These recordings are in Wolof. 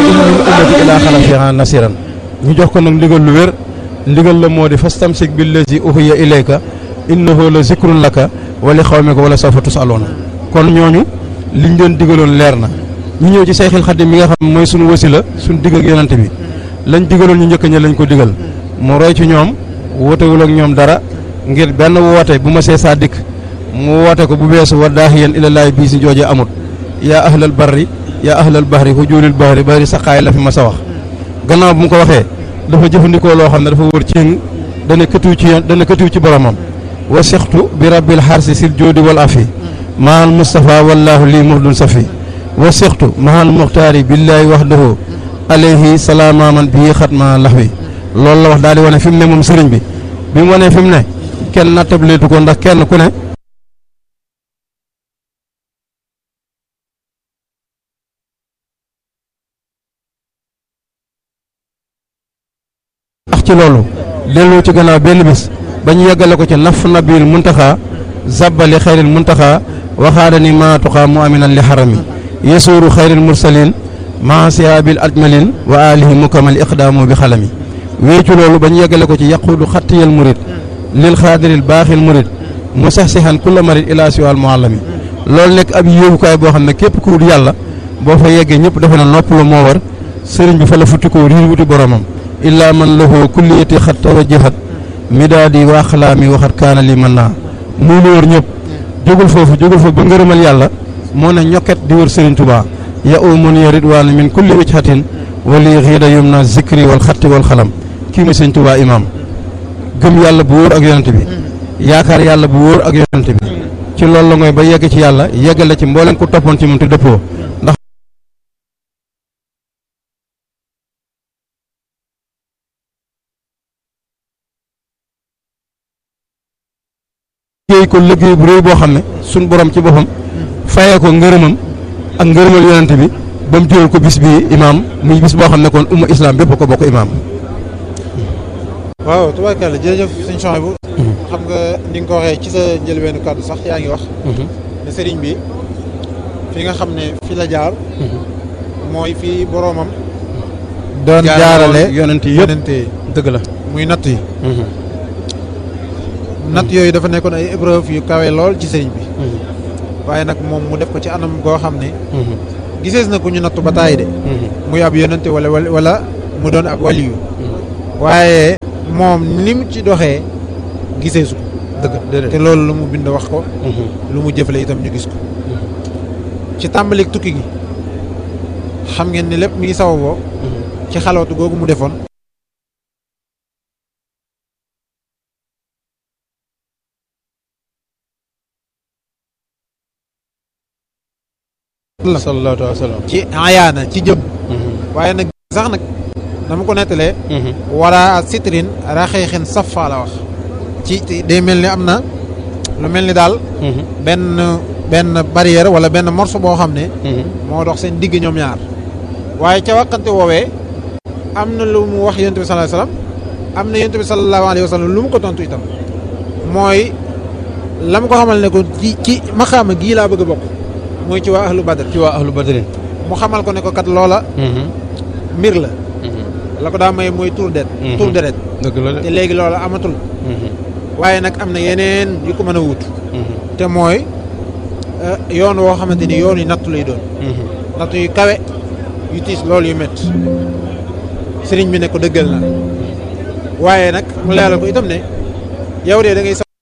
in min ummati ilaa xalafiha nasiran ñu jox ko nag ndigal lu wér ndigal la moo di fastamsik billazi uhiya ilayka innahu la zikrun laka wa li xawmika wala sawfa tusaloona kon ñooñu liñ doon digaloon leer na ñu ñëw ci Seexil Xadim mi nga xam mooy suñu wasila suñu digg ak yonante bi lañ digaloon ñu njëkk ña lañ ko digal mu roy ci ñoom wootewul ak ñoom dara ngir benn woote bu ma see saa dikk mu woote ko bu beesu wa daahiyan ilallaahi bii si joojee amut yaa ahlal barri yaa ahlal bahri hujulil bahri bari saqaay la fi ma sa wax gannaaw bu mu ko waxee dafa jëfandikoo loo xam ne dafa wër ci dana këtiw ci dana këtiw ci boromam wa sixtu bi rabbil xarsi sil joodi wal afi mahal Moustapha wallaahu lii muhdun safi wa sixtu mahal muxtaari billaahi waxdahu alayhi salaama man bii xatma lax wi loolu la wax daal di wane fi mu ne moom sëriñ bi bi mu wanee fi mu ne kenn nattableetu ko ndax kenn ku ne ndax ci loolu delloo ci gannaaw benn bis ba ñu yeggale ko ci naf nabil muntaxa zabbali xayril muntaxa waxaada ni maatuxa mu aminan li xarami yesuuru xayril mursalin maa siyaabil ajmalin wa alihi mukamal iqdaamu bi xalami wéy ci loolu ba ñu yeggale ko ci yaquudu xattiyal murid lil xaadiril baaxil murid mu sax sixan kulla marid ila siwal muallami loolu nekk ab yóbbukaay boo xam ne képp ku wut yàlla boo fa yeggee ñëpp defe na nopp la moo war sëriñ bi fa la futti ko riir wuti boromam illaa man lahu kulliyati xat tawajjahat midaadi wa axlaami waxat kaana li mën naa muy lu wër ñëpp jógul foofu jógul foofu ba ngërëmal yàlla moo ne ñokket di wër sëriñ Tuubaa ya umun ya ridwaana min kulli wijhatin wali xiida yum na zikri wal xatti wal xalam kii mooy sëriñ Tuubaa imaam gëm yàlla bu wóor ak yonent bi yaakaar yàlla bu wóor ak yonent bi ci loolu la ngoy ba yegg ci yàlla yeggale ci mboolem ku toppoon ci moom te dëppoo ndax liggéey ko liggéey bu réy boo xam ne suñ borom ci boppam fayee ko ngërëmam ak ngërëmal yonent bi ba mu jural ko bis bi imaam muy bis boo xam ne kon umma islam bépp ko bokk imaam waaw tubaarkàlla jërëjëf sëñ Chouaïbou xam nga ni nga ko waxee ci sa njëlbeenu kàddu sax yaa ngi wax ne sëriñ bi fi nga xam ne fi la jaar mooy fi boroomam doon jaarale yonent yëpp yonente dëgg la muy natt yi natt yooyu dafa nekkoon ay épreuve yu kawe lool ci sëriñ bi waaye nag moom mu def ko ci anam goo xam ne gisees na ku ñu nattu ba taay de muy ab yonente wala wala mu doon ab waliyu waaye moom ni mu ci doxee giseesu ko dëgg te loolu lu mu bind wax ko lu mu jëfale itam ñu gis ko ci tàmbalik tukki gi xam ngeen ni lépp mi ngi sawaboo ci xalootu googu mu defoon sallallahu alayhi wa sallam ci ayaana ci jëm waaye nag sax nag dama ko nettalee wala sitrin raxeexin safa la wax ci day mel ni am na lu mel ni daal benn benn barrière wala benn morceau boo xam ne moo dox seen digg ñoom ñaar waaye ca waxante woowee am na lu mu wax yonent bi sallallahu alayhi wasallam am na yonent bi sallallahu alayhi wasallam lu mu ko tontu itam mooy la mu ko xamal ne ko ci ci maxaama gii laa bëgg a bokk mooy ci waa ahlu badr ci waa ahlu badrin mu xamal ko ne ko kat loola mbir la la ko daa may mooy tur det tur deret dëgg la te léegi loola amatul waaye nag am na yeneen yu ko mën a wut te mooy yoon woo xamante ni yoon yu nattu lay doon nattu yu kawe yu tiis loolu yu métti sëriñ bi ne ko dëggal na waaye nag mu leeral ko itam ne yow de da ngay sa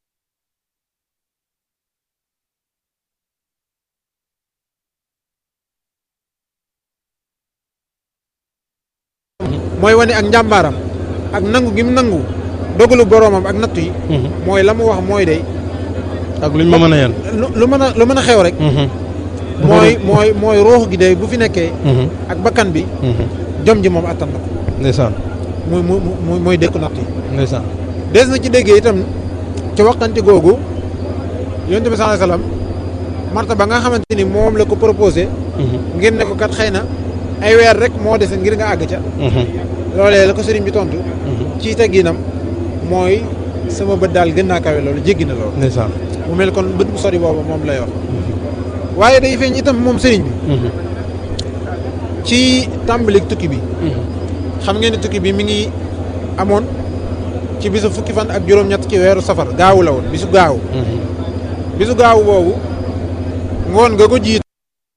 mooy wane ak njàmbaaram ak nangu gi mu nangu dogalu boroomam ak nattu yi mooy la mu wax mooy de ak luñ ma mën a yan lu lu mën a lu mën a xew rek mooy mooy mooy ruux gi de bu fi nekkee ak bakkan bi jom ji moom attan na ko ndeysaan muy mu mu mooy dékku natt yi ndeysaan des na ci déggee itam ci waxante googu yonent bi sallallahu alayhi wasallam marta ba nga xamante ni moom la ko proposé ngir ne ko kat xëy na ay weer rek moo dese ngir nga àgg ca loolee la ko sëriñ bi tontu ci tegginam mooy sama bët daal gën naa kawe loolu jéggi na loolu ndeysaan mu mel kon bët bu sori boobu moom lay wax waaye day feeñ itam moom sëriñ bi ci tàmbalik tukki bi xam ngeen ne tukki bi mi ngi amoon ci bisu fukki fan ak juróom-ñett ci weeru safar gaawu la woon bisu gaawu bisu gaawu boobu ngoon nga ko jiit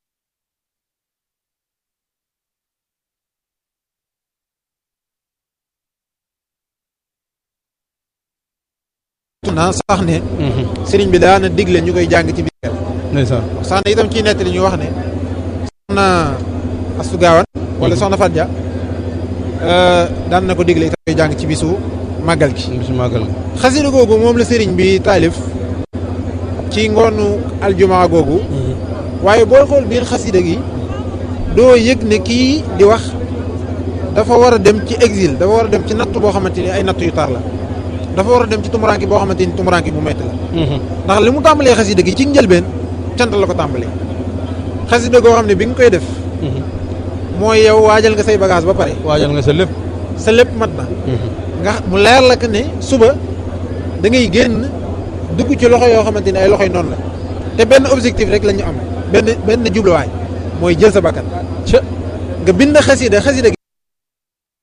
na sax ne sëriñ bi daana digle ñu koy jàng ci biir ndeysaan sax na itam ciy nettali ñu wax ne soxna Astu Gaawan wala soxna Fadja daan na ko digle itam koy jàng ci bisu màggal gi bisu màggal gi xasida googu moom la sëriñ bi taalif ci ngoonu aljumaa googu waaye booy xool biir xasida gi doo yëg ne kii di wax dafa war a dem ci exil dafa war a dem ci natt boo xamante ni ay natt yu tar la dafa war a dem ci tumuraanki boo xamante ni tumuraanki bu metti la ndax li mu tàmbalee xasida gi ci njëlbeen cant la ko tàmbalee xasida goo xam ne bi nga koy def mooy yow waajal nga say bagage ba pare waajal nga sa lépp sa lépp mat na nga mu leer la que ne suba da ngay génn dugg ci loxo yoo xamante ni ay loxoy noonu la te benn objectif rek la ñu am benn benn jubluwaay mooy jël sa bakkan nga bind xasida xasida